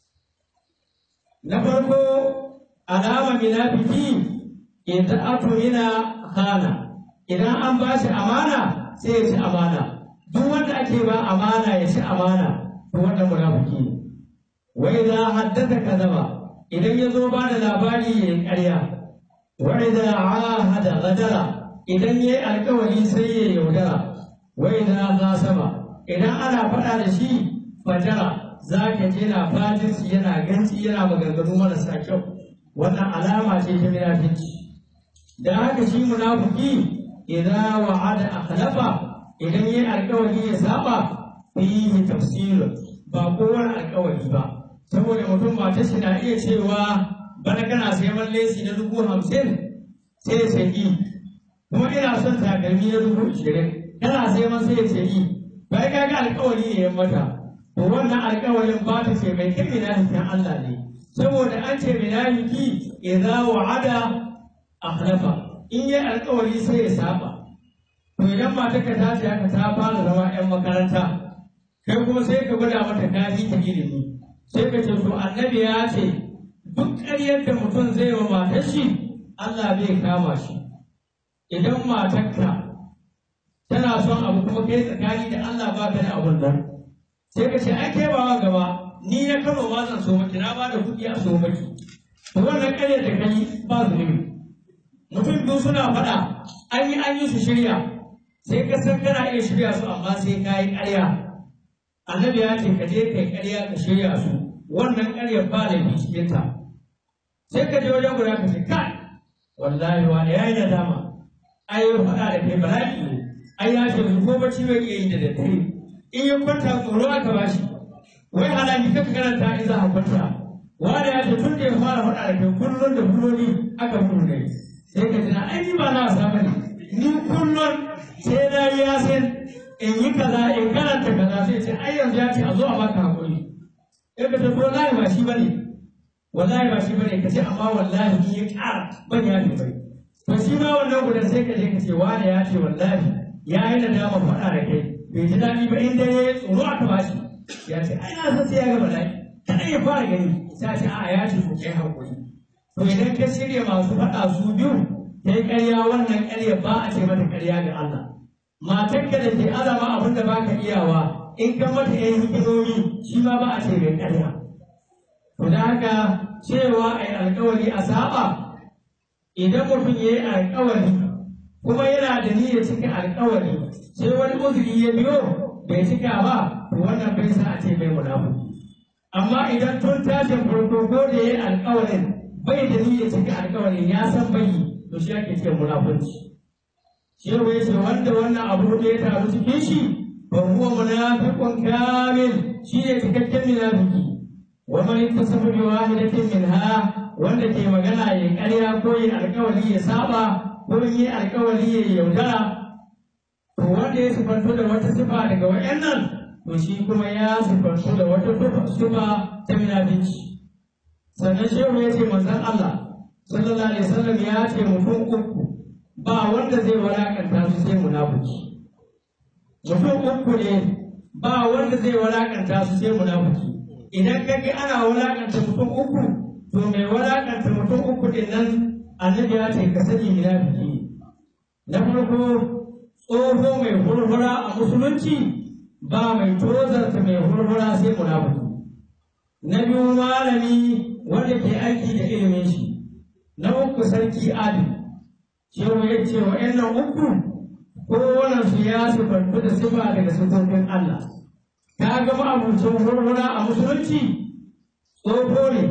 na farko alama minafiki idan atumina hana idan an ba shi amana sai ya ci amana duk wanda ake ba amana ya ci amana to wannan munafiki ne wa idza haddatha kadaba idan ya zo ba da labari ya yi ƙarya wa idza ahada ghadara idan ya yi alƙawari sai ya yaudara wa idza khasama idan ana faɗa da shi fajara za ka je na fajirci yana ganci yana maganganu marasa kyau wannan alama ce ta munafici da haka shi munafiki idan wa'ada akhlafa idan yayi alƙawari ya saba fihi tafsir ba kowane alƙawari ba saboda mutum mata shi na iya cewa bana kana sayan lesi na dubu hamsin sai ya ce i kuma ina son takalmi na dubu ishirin kana sayan sai ya ce i bai ka ga alƙawari ne ya mata to wannan alƙawarin ba ta ce mai kai minafikin Allah ne saboda an ce minafiki idza wa'ada akhlafa in yi alƙawari sai ya saba to idan matarka ta ce haka ta fara zama 'yan makaranta kai kuma sai ka gwada mata kafi ta ilimi sai ka ce to annabi ya ce duk ƙaryar da mutum zai wa matar shi Allah bai kama shi idan matarka tana son abu kuma kai tsakani da Allah ba ka da abun nan sai ka ce ai kai ba gaba ni na kano ma zan so maki na ba da kuɗi a so maki to wannan ƙaryar da kai ba zunubi mutum biyu suna faɗa an yi an yi su shirya sai ka san kana iya shirya su amma sai ka yi ƙarya annabi ya ce ka je kai ƙarya ka shirya su wannan ƙaryar ba da bi cikin ta sai ka je wajen guda ka ce kai wallahi wani ya yi nadama ai ya faɗa da kai bala'i ne ai ya ce ko bacci bai iya yi da daddare in ya kwanta tsoro aka ba shi wai halaki kaka karanta in za a kwanta wani ya ce tun da ya fara faɗa da kai kullum da kulloni aka mutu ne sai ka tuna ai ni ba na wasa bane ni kullum sai na yi yasin in yi kaza in karanta kaza sai ce ai yanzu ya ce a zo a baka hakuri in ka tafi wallahi ba shi bane wallahi ba shi bane ka ce amma wallahi ni ya ƙara ban ya fi bai to shi ma wannan gudan sai ka je ka ce wani ya ce wallahi ya yi nadama faɗa da kai bai ji daɗi ba in dai ya tsoro aka ba shi ya ce ai na san sai ya ga bala'i kaɗan ya fara gani sai a ce a ya ce ko kai hakuri To idan ka shirya masu faɗa su biyu, ta yi ƙarya wannan ƙarya ba a ce mata ƙarya ga Allah. Matarka da ke azama abin da baka iyawa, in ka mata ‘yan hikimomi shi ma ba a ce mai ƙarya. To da haka cewa a yi alƙawari a saba, idan mutum ya yi alƙawari kuma yana da niyyar cika alƙawari, sai wani uzuri ya biyo bai cika ba, to wannan bai sa a ce mai munafuki. Amma idan tun tashin farko ko da ya yi alƙawarin bai da niyyar cika alƙawarin ya san bai to shi ake ce munafunci shi ya ce wanda wannan abu da ya taru cikin shi ba huwa munafiqun kamil shi ne cikakken munafiki wa man ittasafa bi wahidatin minha wanda ke magana ya ƙarya ko ya alƙawari ya saba ko ya alƙawari ya yaudara to wanda ya sifanto da wata sifa daga wayannan to shi kuma ya sifanto da wata sifa ta munafici sannan shehu ya ce manzon Allah sallallahu alaihi wasallam ya ce mutum uku ba wanda zai walakanta su sai munafiki mutum uku ne ba wanda zai walakanta su sai munafiki idan ka ga ana walakanta mutum uku to mai walakanta mutum uku din nan annabi ya ce ka sani munafiki ne na farko tsoho mai hurhura a musulunci ba mai tozarta mai hurhura sai munafiki na biyu malami wanda ke aiki da ilimin shi na uku sarki adi cewa ya ce wa ƴan uku kowane su ya sifantu da sifa daga sifofin Allah ka ga ma'abucin hurhura a musulunci tsoho ne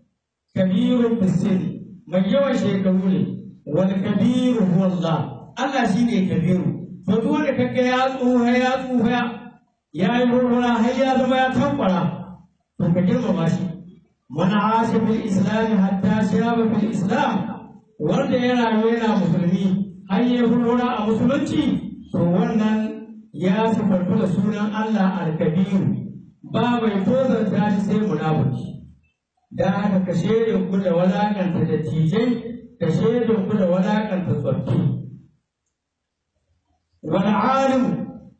kabirun fisiri mai yawan shekaru ne wani kabiru huwallah Allah shi ne kabiru to duk wanda kaga ya tsuha ya tsuha ya yi hurhura har ya zama ya tankwara to ka girmama shi man asha fil islam hatta shaba fil islam wanda ya rayu yana musulmi har ya hurhura a musulunci to wannan ya sifartu da sunan Allah al-kabiru ba mai tozarta shi sai munafiki da haka ka shaidin ku da walakanta dattijai ka shaidin ku da walakanta tsoffi wal alim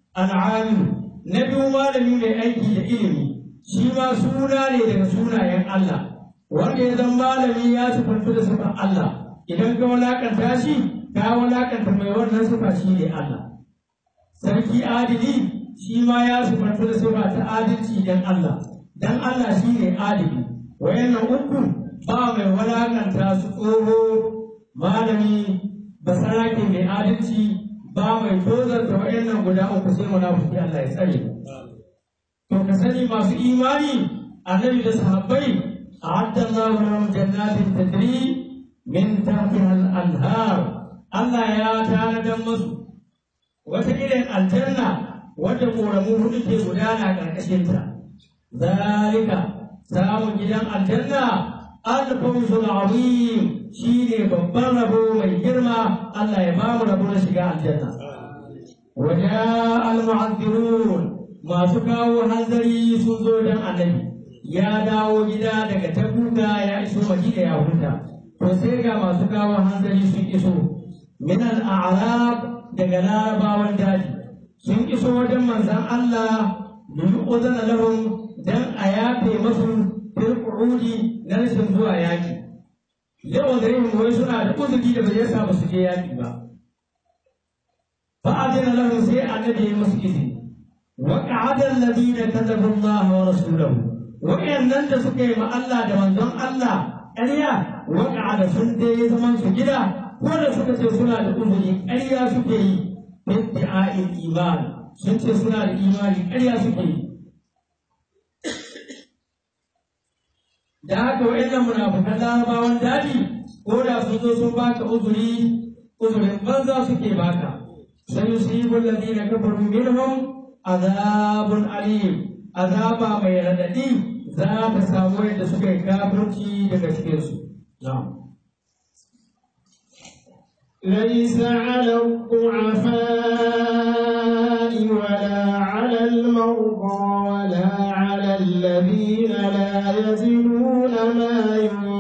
al'amilu na biyu malami mai aiki da ilimi shi ma suna ne daga sunayen Allah wanda ya zama malami ya sifantu da sifar Allah idan ka walakanta shi ka walakanta mai wannan sifa shi ne Allah sarki adili shi ma ya sifantu da sifa ta adalci dan Allah dan Allah shi ne adili wayannan uku ba mai walakanta su tsoho malami basarake mai adalci ba mai tozarta wayannan guda uku sai munafiki Allah ya tsare to ka sani masu imani annabi da sahabbai a'adda Allahu lahum jannatin tajri min tahtiha al-anhar Allah ya tanadar musu wata irin aljanna wadda ƙoramu hudu ke gudana ƙarƙashinta. Zalika samun gidan aljanna alfawzul azim shi ne babban rabo mai girma Allah ya bamu rabo na shiga aljanna. Waja al-mu'azzirun masu kawo hanzari sun zo don annabi ya dawo gida daga tabuka ya iso madina ya huta to sai ga masu kawo hanzari sun iso min al-a'rab daga larabawan daji sun iso wajen manzan Allah domin uzana lahum dan a yafe masu fil qu'udi na rashin zuwa yaki yawan garin wai suna da uzuri da bai sa ba su je yaki ba fa adina lahum sai annabi ya musu izini wa qa'ada alladhina kadzabu Allah wa rasulahu wa'annan da suka yi ma Allah da manzon Allah ƙarya wa qa'ada sun dai zaman su gida ko da suka ce suna da uzuri ƙarya suke yi iddi'a'il iman sun ce suna da imani ƙarya suke yi da haka wa'annan munafukan larabawan daji ko da sun zo sun baka uzuri uzurin banza suke baka sai yusibu alladhina kafaru minhum azabun alim azaba mai radadi za ta samu yadda suka yi kafirci daga cikinsu na'am ليس على الضعفاء ولا على المرضى ولا على الذين لا يجدون ما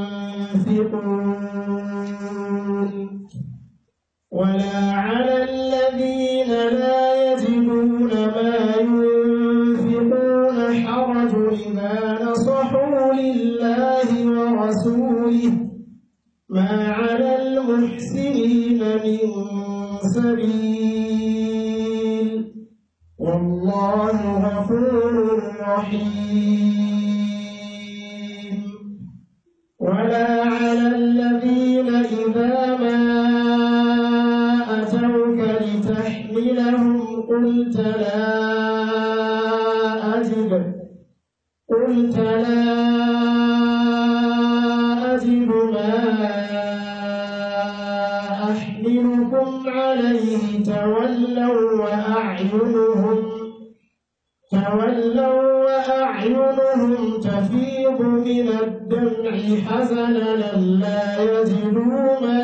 ينفقون ولا على الذين لا يجدون ما ينفقون حرج إذا نصحوا لله ورسوله ما على المحسنين من سبيل والله غفور رحيم ولا على الذين إذا ما أتوك لتحملهم قلت لا أجد قلت لا أجد ما أحملكم عليه تولوا وأعينهم تولوا وأعينهم تفيض من الدمع حزنا لا يجدوا ما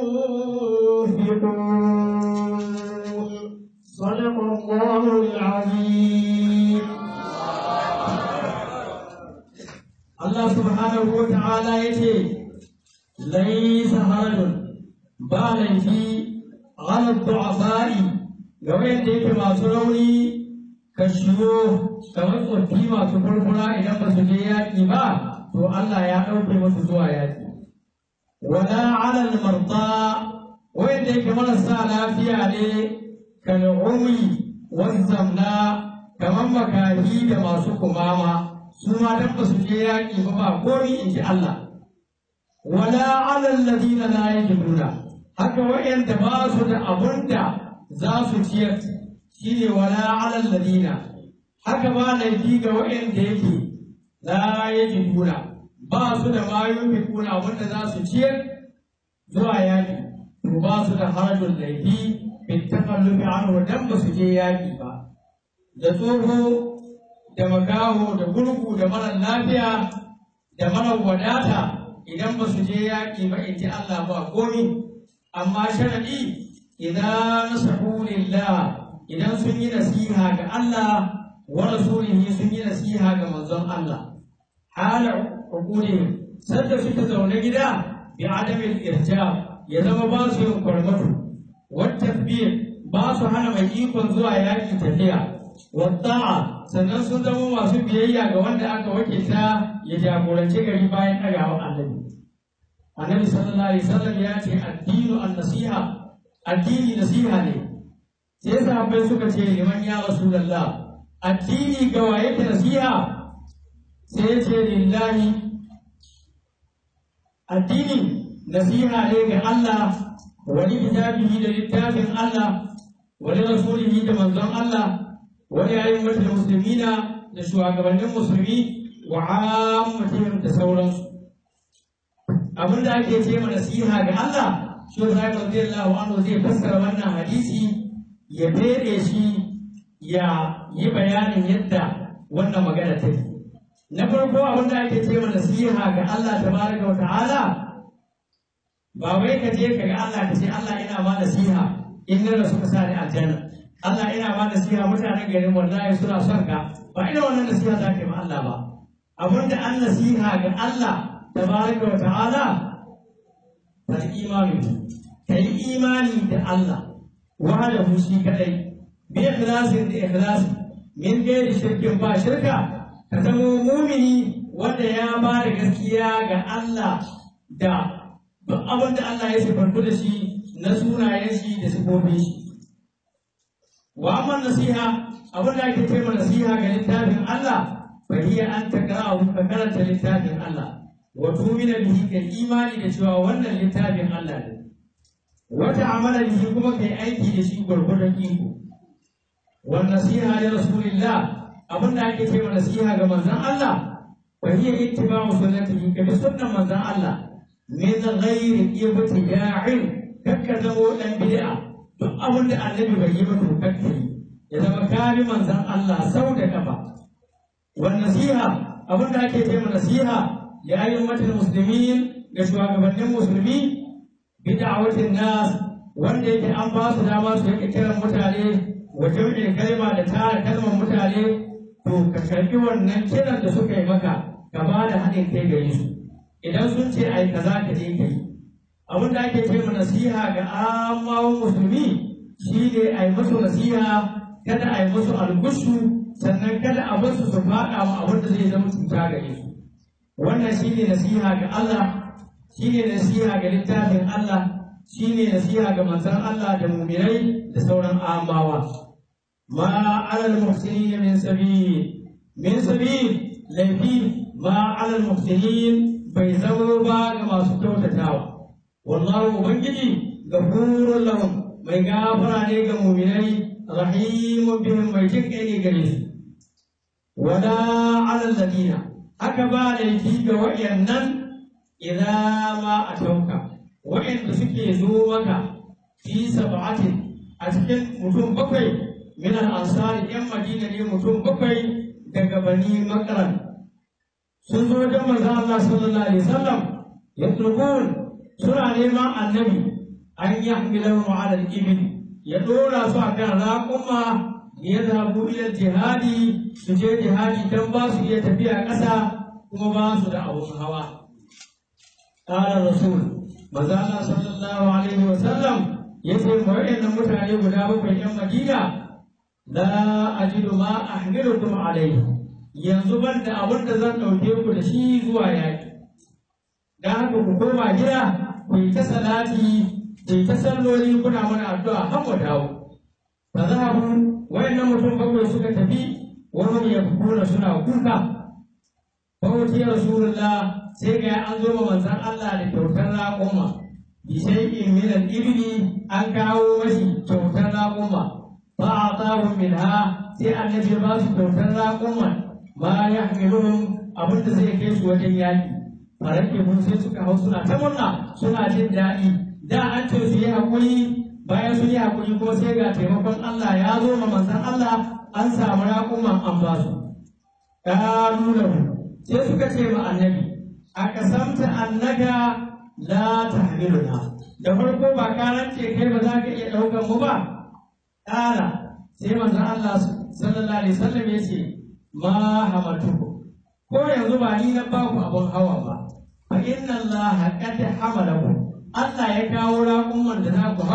ينفقون صدق الله العظيم Allah subhanahu wa ta'ala ya ce, Laisa harajun ba laifi ala du'afa'i ga wanda yake masu rauni ka shigo kamar tsoffi masu furfura idan ba su je yaƙi ba, to Allah ya ɗauke musu zuwa yaƙi. Wala ala marda wanda yake marasa lafiya ne kan umi wazzamna kamar makahi da masu kumama. su ma dan ba su je yaƙi ba ba komi in ji Allah wala ala alladhina la yajiduna haka wa'anda ba su da abun da za su ciyar shine wala ala alladhina haka ba laifi ga wa'anda yake la yajiduna ba su da ma yunfiquna wanda za su ciyar zuwa yaƙi to ba su da harajul laifi bin takallufi anhu dan ba su je yaƙi ba da tsoho da makaho da gurgu da mara lafiya da mara wadata idan ba su je yaƙi ba in ji Allah ba komi amma sharadi idan nasahu lillah idan sun yi nasiha ga Allah wa rasulihi sun yi nasiha ga manzon Allah hala hukuri sanda suka zaune gida bi adamin irja ya zama ba su yin kwarmatu wata ba su hana mai ikon zuwa yaƙi tafiya wadda'a sannan sun zama masu biyayya ga wanda aka wakilta ya jagoranci gari bayan ɗagawa annabi annabi sallallahu alaihi wasallam ya ce addinu an-nasiha addini nasiha ne sai sahabbai suka ce liman ya rasulullah addini ga waye ke nasiha sai ya ce lillahi addini nasiha ne ga Allah wani kitabihi da littafin Allah wani rasulihi da manzon Allah wani ayin wata musulmina da shugabannin musulmi wa ammatihim da sauransu abin da ake ce ma nasiha ga Allah shi ya radiyallahu anhu zai fassara wannan hadisi ya fede shi ya yi bayanin yadda wannan magana take na farko abin da ake ce ma nasiha ga Allah tabaraka wa ta'ala ba wai ka je ka ga Allah ka ce Allah ina ma nasiha in na rasu ka sa ni aljanna Allah ina ma nasiha mutanen garin wallahi suna son ka ba ina wannan nasiha za ka yi ma Allah ba abin da an nasiha ga Allah tabaraka wa ta'ala fal imanu kai imani da Allah wahdahu shi kadai bi ikhlasin da ikhlasi min gairi shirkin ba shirka ka zama mumini wanda ya ba da gaskiya ga Allah da duk abin da Allah ya sifantu da shi na sunayen shi da sifofin shi wa amma nasiha abin da ake ce nasiha ga littafin Allah fa hiya an takra'u ka karanta littafin Allah wa tumina bihi kai imani da cewa wannan littafin Allah ne wata amala bihi kuma kai aiki da shi gwargwadon iko wa nasiha li rasulillah abin da ake ce nasiha ga manzon Allah fa hiya ittiba'u sunnatihi ka bi sunnan manzon Allah min ghairi ibtida'in kakka zamo dan bid'a duk abin da annabi bai yi ba to kakka yi ya zama kari manzon Allah sau da kafa wa nasiha abin da ake ce nasiha li ayyimatil muslimin ga shugabannin musulmi bid'awatin nas wanda yake an ba su dama su yake kiran mutane wa jami'in kalma da tara kalmar mutane to ka karbi wannan kiran da suka yi maka ka ba da haɗin kai gare su idan sun ce ai kaza ka je ka yi abin da ake ce nasiha ga amawan musulmi shi ne a yi musu nasiha kada a yi musu algushu sannan kada a basu su faɗa ma abin da zai zama cuta gare su wannan shi ne nasiha ga Allah shi ne nasiha ga littafin Allah shi ne nasiha ga manzon Allah da mumirai da sauran amawa ma alal muhsinin min sabil min sabil laifi ma alal muhsinin bai zama ba ga masu kyautatawa wallahu ubangiji gafurun lahum mai gafara ne ga muminai rahimun bihim mai jin kai ne gare su wala alal ladina haka ba laifi ga wayannan idan ma a tauka wayanda suke zo maka fi sab'atin a cikin mutum bakwai min al-ansari yan madina ne mutum bakwai daga bani makaran sun zo wajen manzo Allah sallallahu alaihi wasallam yatlubun suna neman annabi an yi hamilan ala al-ibil ya dora su akan raƙuma ya zabu ila jihadi su je jihadi dan ba su iya tafiya ƙasa kuma ba su da abun hawa qala rasul manzo Allah sallallahu alaihi wasallam yace mu wayannan mutane guda bakwai yan Madina la ajidu ma ahmilukum alaihi yanzu ban da abin da zan ɗauke ku da shi zuwa yaƙi. Da haka ku koma gida ku yi ta salati ku yi ta salloli kuna mana addu'a har mu dawo. Fa zahabu wayannan mutum bakwai suka tafi wani ya kuna suna kuka. Fa wuce Rasulullah sai ga an zo ma manzon Allah da kyautar raƙuma. Bi shay'in min al-ibli an kawo mashi kyautar raƙuma. Fa a'tahu minha sai annabi ya ba su kyautar raƙuman ma ya hamiluhum abin da zai kai su wajen yaƙi farake mun sai suka hau suna ta murna suna jin daɗi da an ce su yi haƙuri bayan sun yi haƙuri ko sai ga taimakon Allah ya zo ma manzon Allah an samu raƙuman an ba su ƙalu lahu sai suka ce ma annabi a kasamta annaka la tahmiluna da farko ba ka ce kai ba za ka iya ɗaukan mu ba ƙara sai manzon Allah sallallahu alaihi wasallam ya ce ma hamatuku ko yanzu ba ni na ba ku abin hawa ba fa inna Allah qad hamalahu Allah ya kawo raƙuman da za ku hau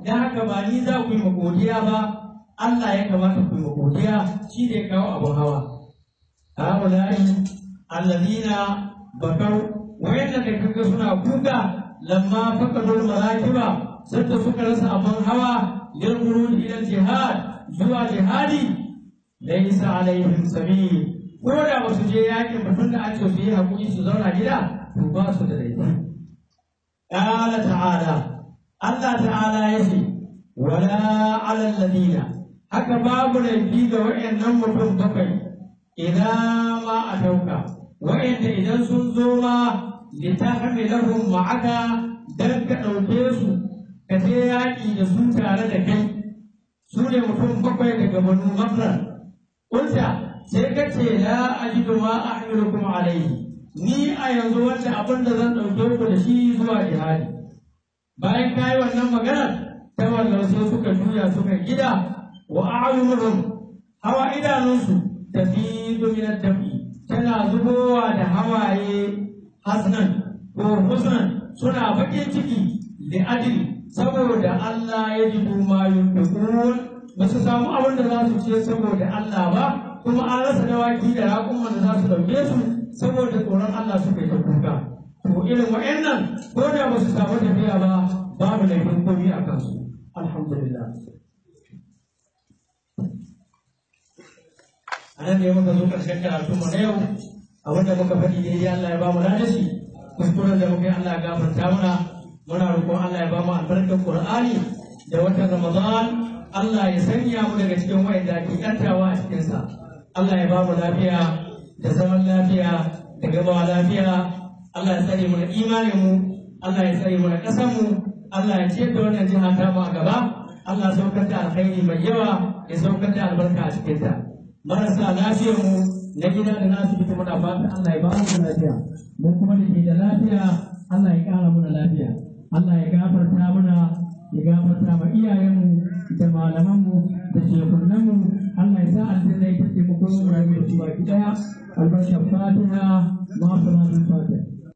dan haka ba ni za ku yi godiya ba Allah ya kamata ku yi godiya shi ne kawo abun hawa haulai allazina bakau wayanda da kaga suna kuka lamma faqadul marakiba sanda suka rasa abun hawa lil khurud ila jihad zuwa jihadi laysa alaihim sabil ko da ba su je yakin ba tunda an ce su yi hakuri su zauna gida to ba su da laifi qala ta'ala Allah ta'ala yace wala ala alladina haka babu laifi ga wayannan mutum bakwai idan ma a dauka wayanda idan sun zo ma litahmilahum ma'aka dan ka dauke su ka je yaƙi da su tare da kai su ne mutum bakwai daga banu makran kunta sai ka ce la ajidu ma ahmilukum alayhi ni a yanzu wanda abin da zan ɗauke ku da shi zuwa jihadi bayan ka yi wannan magana ta wannan sai suka juya suka gida wa a'yunuhum hawa idanunsu tafidu min ad-dami tana zubowa da hawaye hasnan ko husnan suna bakin ciki da adil saboda Allah ya ji ma yunfiqun ba su samu abin da za su ce saboda Allah ba kuma an rasa dawaki da raƙuman da za su ɗauke su saboda tsoron Allah suka yi ta kuka to irin wa'annan ko da ba su samu tafiya ba babu laifin komi a kansu alhamdulillah a nan ne muka zo ƙarshen karatu mu na yau abin da muka faɗi daidai Allah ya ba mu ladashi kuskuren da muka yi Allah ya gafarta mana muna roƙon Allah ya ba mu albarkar Qur'ani da watan Ramadan Allah ya sanya mu daga cikin wa'anda ake yantawa a cikinsa Allah ya ba mu lafiya da zaman lafiya da gamawa lafiya Allah ya tsare mu da imanin mu Allah ya tsare mu da ƙasar mu Allah ya ciyar da wannan jiha ta mu a gaba Allah ya saukar da alkhairi mai yawa ya saukar da albarka a cikin ta marasa lafiyar mu na gida da nasu fita muna fatan Allah ya ba mu lafiya mu kuma da ke da lafiya Allah ya ƙara mana lafiya Allah ya gafarta mana ya gafarta ma iyayenmu da malamanmu da shekunanmu Allah ya sa aljanna ita ce mu kuma mu rayu da su baki daya albarkar fatiha ma salatul fatiha